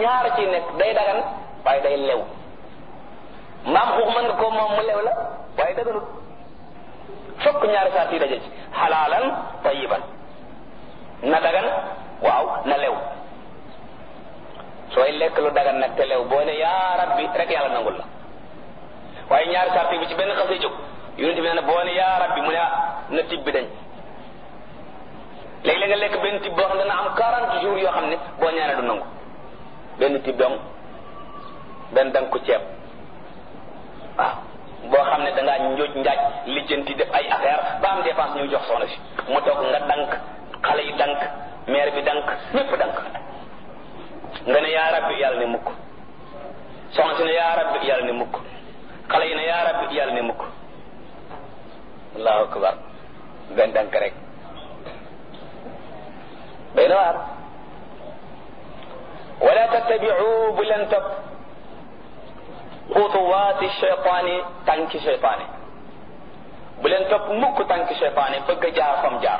ñaar ci nekk day dagan waaye day lew mbaam xuux mën nga ko moom mu lew la waaye daganut fokk ñaari saat yi daje ci xalaalan tayiban na dagan waaw na lew sooy lekk lu dagan nag te lew boo ne yaa rabbi rek yàlla nangul la waaye ñaari saat bi ci benn xasee jóg yonent bi nee na boo ne yaa rabbi mu ne na tib bi dañ léegi la nga lekk benn tib boo xam ne dana am 40 jours yoo xam ne boo ñaanee du nangu benn tib dong benn dang ko ceeb waaw boo xam ne dangaa njooj njaaj lijjanti def ay affaire ba am dépense ñu jox soxna si mu toog nga dank xale yi dank maire bi dank ñépp dank nga ne yaa rabbi yàlla ne mukk soxna si ne yaa rabbi yàlla ne mukk xale yi ne yaa rabbi yàlla ne mukk allahu akbar benn dank rek day na waar wala tattabiu bu leen topp xutuwaati cheytaani tànki cheytaani bu leen topp mukk tànki cheytaani bëgg a jaar fam jaar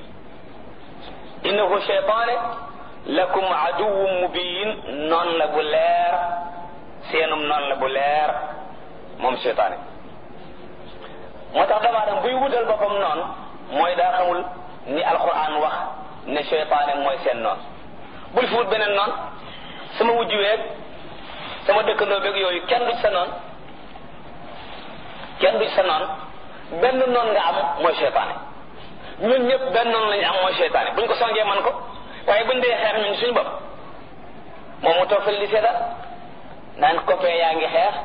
innahu cheytaane lakum aduwwun mubin noon la bu leer seenum noon la bu leer moom cheytaane moo tax dama dem buy wutal boppam noonu mooy daa xamul ni alquran wax ne cheytaane mooy seen noon bul fi wut beneen noon sama wujj weeg sama dëkkandoo beeg yooyu kenn du ci sa noon kenn du ci sa noon benn noon nga am mooy cheytaane ñun ñëpp benn noon lañu am mooy cheytaane buñ ko songee man ko waaye buñ dee xeex ñun suñu bopp moom mu toog fële di seetal naan copain yaa ngi xeex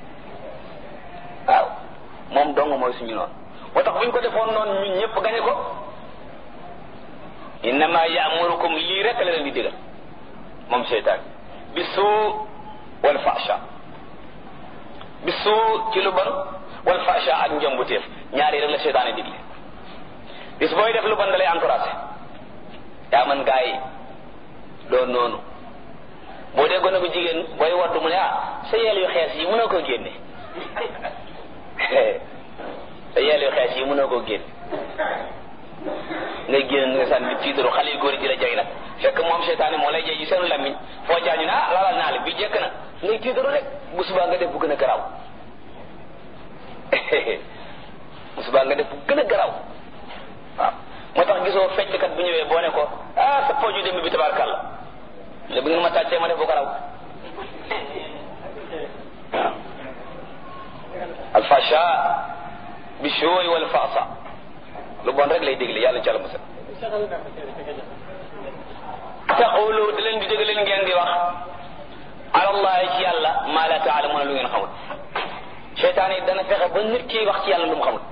waaw moom dong mooy suñu noonu moo tax buñ ko defoon noonu ñun ñëpp gañe ko innama yaamurukum lii rek la leen di digal moom seytaan bi suu wal fasha bi suu ci lu bon wal fasha ak njombuteef ñaari rek la seytaane digle bis booy def lu bon da lay encouragé yaa man gaa yi doon noonu boo dee gone bu jigéen booy waddu mu ne ah sa yeel yu xees yi mënoo koo génne sa yeel yu xees yi mënoo koo génne ngay génn nga sànni tiitaru xale yu góor yi di la jay nag fekk moom seytaane moo lay jay ci seen lamiñ foo jaañu ne ah lalal naa la bi jekk na ngay tiitaru rek bu subaa nga def bu gën a garaaw bu subaa nga def bu gën a garaaw waaw moo tax gisoo fecckat bu ñëwee boo ne ko ah sa pooju démb bi tabarkàlla le bu ngeen ma tàccee ma def bu garaaw waaw alfasha bi shooy wal faasa lu bon rek lay dégle yàlla ci àlla musal taqulu da leen di dégg leen ngeen di wax alallahi ci yàlla maa la taalamuuna lu ngeen xamul seytaan yi dana fexe ba nit ki wax ci yàlla lu mu xamul